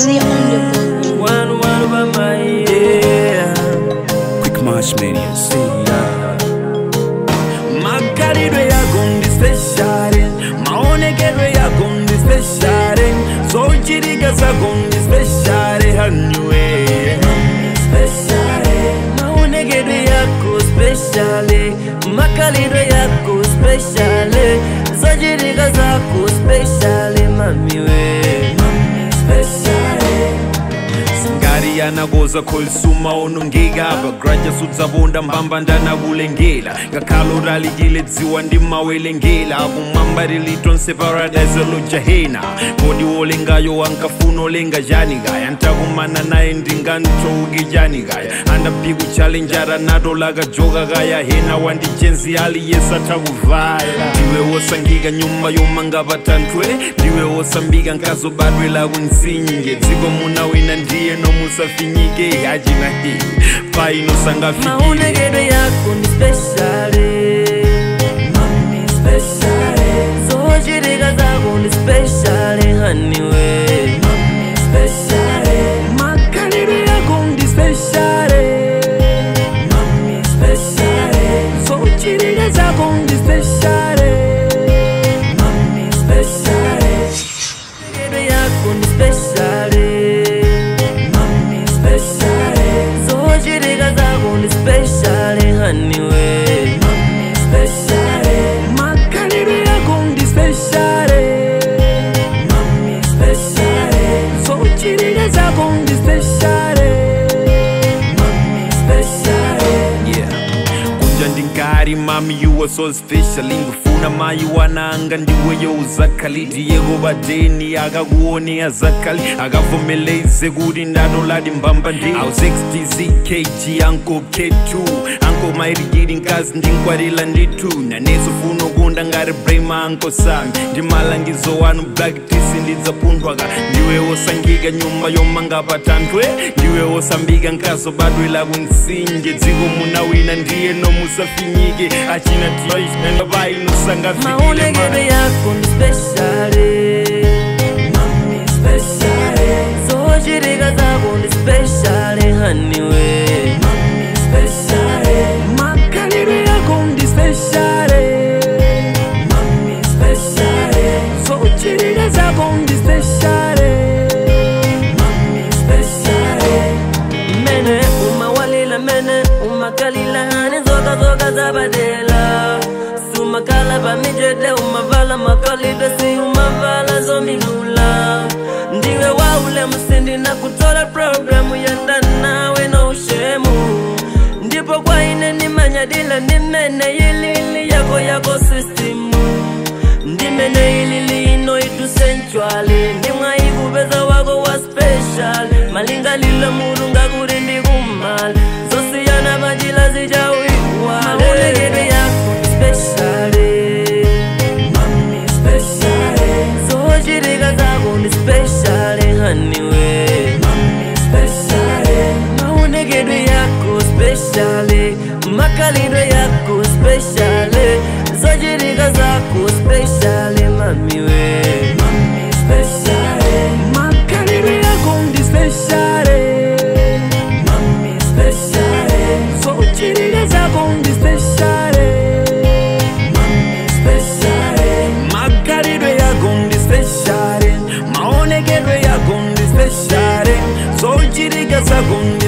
Weezy on the board. One one by my yeah. Quick March Mania, see ya. Makalidwe yako ndi special maonekedwe yako ndi special zochitika zako ndi special haniwe maonekedwe yako special makalidwe yako special zochitika zako special mamiwe ngari yanakoza kholisuma onongeka bagraja sudzavonda mbamba ndanakulengela ngakhalo ralikile dziwa ndimawelengela kumwamba lilitonse paradise lojahena kodi wolengayo wankafuna olenga chani kaya ntakumana naye ndingantouki chani kaya andapiku chalenjara nato lakajoka kaya hena wandijenzi aliyesa takuvala ndiwe wosangika nyumba yomanga patantwe ndiwe wosambika nkazobadwe lakunsinje dziko muna wina ndiye nomusafinyike achina hii painosangafikire maonekedwe yako ni speciale mami speciale zochitika zako ni speciale haniwe mami speciale makalidwe yako ndi speciale mami speciale zochitika zako ndi speciale mami speciale maonekedwe yako ni speciale mami speciale zochitika zako ni speciale haniwe mami speciale makalidwe yako ndi speciale mami speciale zochitika zako ndi speciale mami speciale yeah kunja ndingari mami you are so special ingifuna mayi wananga ndiweyo uzakhali ndiyeko badeni akakuonea zakhali akavumeleze kuti ndatoladi mbamba ndi au 60 kg anko k2 anko mairigiri nkazi ndinkwatila nditu naneso funo kunda ngati brema anko sami ndimalangizo wanu black tisi ndidzapunthwaka ndiwe wosangika nyumba yomanga patantwe ndiwe wosambika nkazobadwe lakunsinje dziko muna wina ndiye nomusafinyike achina maonekedwe tiinosangafikile yako ni speciale mami speciale zochitika zako ni speciale haniwe mami speciale makalidwe yako ndi speciale mami speciale zochitika zako ndi speciale mami speciale mene umawalila mene umakalila hani zoka zoka zabadela sumakala pamijede umavala makalidwe si umavala zomilula ndiwe waule msindi na kutola programu yenda nawe na ushemu ndipo kwa ine nimanyadila ndimene yilili yako yako sistimu ndimene ilili ino itu sensuali ndimwaikupeza wako wa special malingalilo mulunga kuti ndikumali zosiyana pachila zichawiwalekedwe yako ni speciale mami speciale zochitika zako ni speciale haniwe mami speciale maonekedwe yako speciale makalidwe yako speciale zochitika zako speciale mamiwe mami speciale makalidwe yako ndi speciale mami speciale zochitika zako ndi speciale mami speciale makalidwe yako ndi special maonekedwe yako ndi special zochitika zako ndi